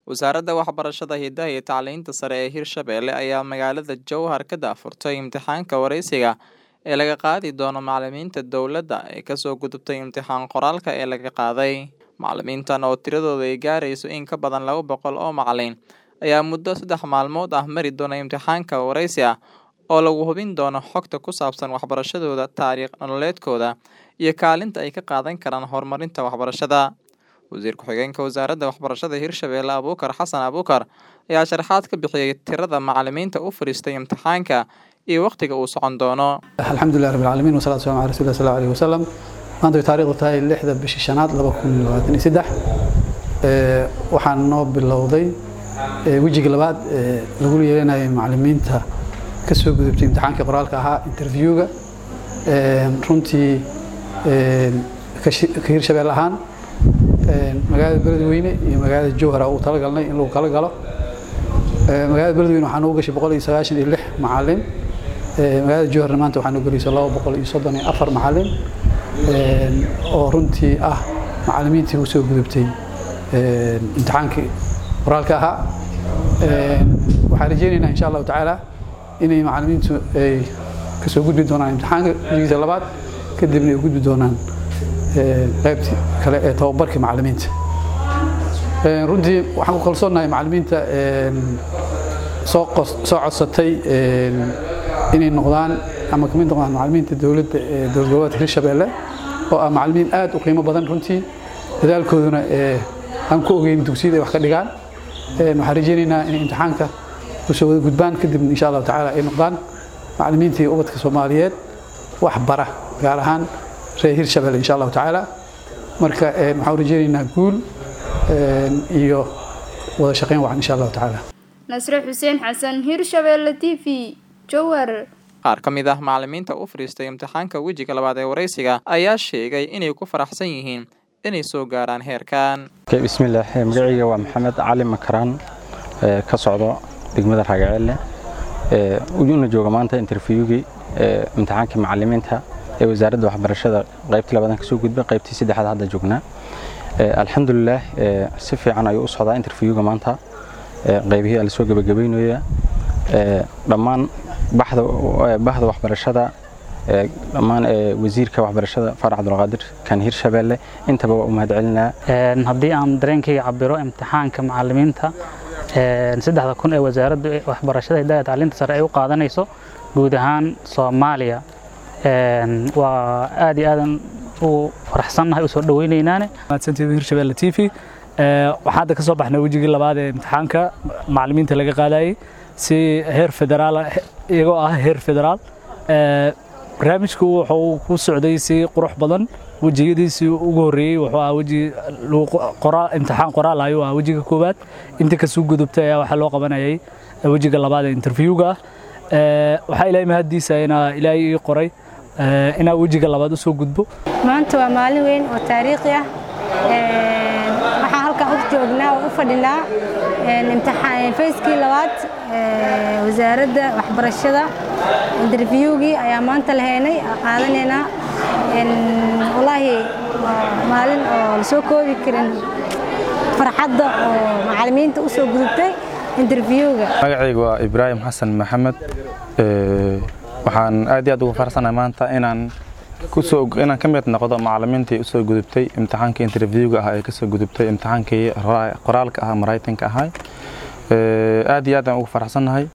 Wasaaradda Waxbarashada, Hidaha iyo Tacliinta Sare ee Hirshabelle ayaa magaalada Jowhar ka daahfurtay imtixaanka wareysiga ee laga qaadi doono macalimiinta dowladda ee kasoo gudubtay imtixaan qoraalka ee laga qaaday. Macalimiintan oo tiradoodu ay gaarayso in ka badan laba boqol oo macalin ayaa muddo saddex maalmood ah mari doona imtixaanka wareysi ah oo lagu hubin doono xogta ku saabsan waxbarashadooda, taariikh nololeedkooda, iyo kaalinta ay ka qaadan karaan horumarinta waxbarashada. Wasiir ku-xigeenka Wasaaradda Waxbarashada Hirshabelle Abuukar Xasan Abuukar ayaa sharaxaad ka bixiyay tirada macalimiinta u fariistay imtixaanka iyo waqtiga uu socon doono. alxamdulilah rabbi alcaalamiin wasalaatu wasalaamu calaa rasuulillah sala alayhi wasalam maanta way taariikhdu tahay lixda bishii shanaad laba kun labaatan iyo saddex waxaan noo bilowday wejiga labaad ee lagu yeelanayay macalimiinta ka soo gudubtay imtixaankii qoraalka ahaa interviewga runtii ka hirshabelle ahaan magaalada beledweyne iyo magaalada jowhar uu talagalnay in lagu kala galo magaalada beledweyne waxaa noogu gashay boqol iyo sagaashan iyo lix macalin magaalada jowharna maanta waxaa noo gelayso laba boqol iyo soddon iyo afar macalin oo runtii ah macalimiintii u soo gudubtay imtixaankii qoraalka ahaa waxaan rajeynaynaa insha allahu tacaala inay macalimiintu ay kasoo gudbi doonaan imtixaanka wejigiisa labaad kadibna ay u gudbi doonaan qaybtii kale ee tababarka macalimiinta runtii waxaan ku kalsoonahay macalimiinta soo soo codsatay inay noqdaan ama kamid noqdaan macalimiinta dowladda ee dowlad goboleedka hirshabelle oo ah macalimiin aad u qiimo badan runtii dadaalkooduna aan ku ogeyn dugsiyada ay wax ka dhigaan waxaan rajeynaynaa inay imtixaanka kusoo wada gudbaan kadibna insha allahu tacaala ay noqdaan macalimiintii ubadka soomaaliyeed wax bara gaar ahaan reer hirshabelle insha allahu tacaala marka waxaan rajeynaynaa guul iyo wada shaqeyn wacan insha allahu tacaala nasre xuseen xasan hirshabelle t v jowhar qaar ka mid ah macalimiinta u fariistay imtixaanka wejiga labaad ee wareysiga ayaa sheegay inay ku faraxsan yihiin inay soo gaaraan heerkan bismillaah magacayga waa maxamed cali makaraan ka socdo degmada raagaceelle una jooga maanta interviewgii imtixaankii macalimiinta ee wasaaradda waxbarashada qaybtii labadan kasoo gudbay qaybtii saddexaad hadda joognaa alxamdulilaah si fiican ayuu u socdaa interviewga maanta qaybihii la soo gebagabeynaya dhammaan bahda waxbarashada dhammaan wasiirka waxbarashada farax cabdulqaadir kan hirshabelle intaba waa u mahadcelinaa haddii aan dareenkayga cabiro imtixaanka macalimiinta saddexda kun ee wasaaradda waxbarashada hidaaya tacliinta sare ay u qaadanayso guud ahaan soomaaliya waa aad iyo aadan u faraxsannahay usoo dhaweynaynaan mahadsantiida hirshabelle t v waxaan hadda ka soo baxnay wejigii labaad ee imtixaanka macalimiinta laga qaadayay si heer federaal iyagoo ah heer federaal barnaamijku wuxuu ku socday si qurux badan wejiyadiisii ugu horreeyey wuxuu ah weji imtixaan qoraal ayuu ah wejiga koowaad inta kasuu gudubtay ayaa waxaa loo qabanayay wejiga labaad ee interviewga waxaa ilaahay mahaddiisa inaa ilaahay ii qoray inaa wejiga labaad usoo gudbo maanta waa maalin weyn oo taariikhi ah waxaan halkan u joognaa oo u fadhinaa imtixaan fayskii labaad wasaaradda waxbarashada interviewgii ayaa maanta lahaynay qaadanaynaa wallaahi maalin oo lasoo koobi karin farxadda oo macalimiinta u soo gudubtay interviewga magacayga waa ibraahim xasan maxamed waxaan aad iyo aad ugu faraxsanahay maanta inaan kusoo inaan ka mid noqdo macalimiintii usoo gudubtay imtixaankii interviewga ah ee kasoo gudubtay imtixaankii qoraalka ah maraytanka ahay aad iyo aad aan ugu faraxsannahay